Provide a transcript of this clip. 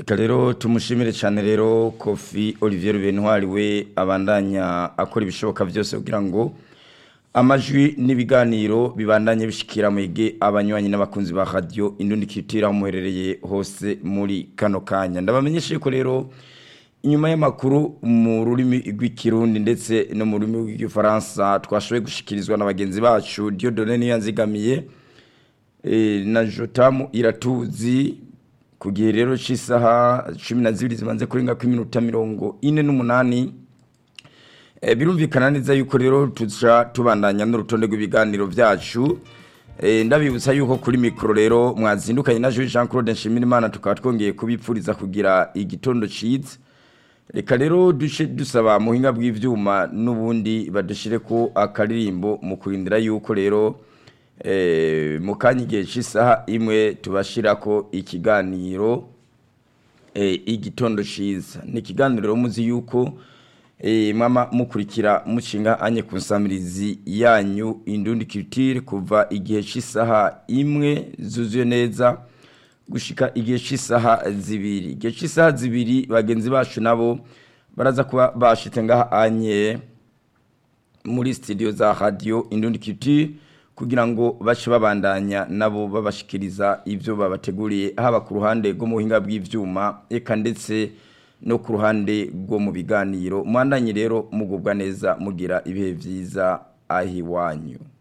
reka rero tumushimire cyane rero kofi olivier bentwari we abandanya akora ibishoboka byose kugira ngo amajwi n'ibiganiro bibandanye bishikira mwege abanywanyi n'abakunzi ba radio indundi kitira muherereye hose muri kano kanya ndabamenyeshe ko rero inyuma y'amakuru mu rurimi rw'ikirundi ndetse no mu rurimi rw'igifaransa twashoboye gushikirizwa na bagenzi bacu Dieudonne Niyanzigamiye e, na Jotamu Iratuzi ku gihe rero cy'isaha 12 zibanze kurenga ku minota 48 e, birumvikana neza yuko rero tuca tubandanya n'urutonde rw'ibiganiro byacu e, ndabibutsa yuko kuri mikoro rero mwazindukanye na Jean Claude Nshimirimana tukaba twongeye kubipfuriza kugira igitondo ciza reka rero duce dusaba muhinga bw'ivyuma n'ubundi badushire ko akaririmbo mu kurindira yuko rero eh mu kanya igihe cy'isaha imwe tubashirako ikiganiro eh igitondo ciza ni ikiganiro muzi yuko eh mama mukurikira mushinga anye kunsamirizi yanyu indundi culture kuva igihe cy'isaha imwe zuzuye neza gushika igihe cy'isaha zibiri igihe cy'isaha zibiri bagenzi bacu nabo baraza kuba bashitse ngaha anye muri studio za radio Indundi Culture kugira ngo bace babandanya nabo babashikiriza ivyo babateguriye haba ku ruhande rwo mu buhinga bw'ivyuma eka ndetse no ku ruhande rwo mu biganiro mwandanye rero mugubwa neza mugira ibihe vyiza ahiwanyu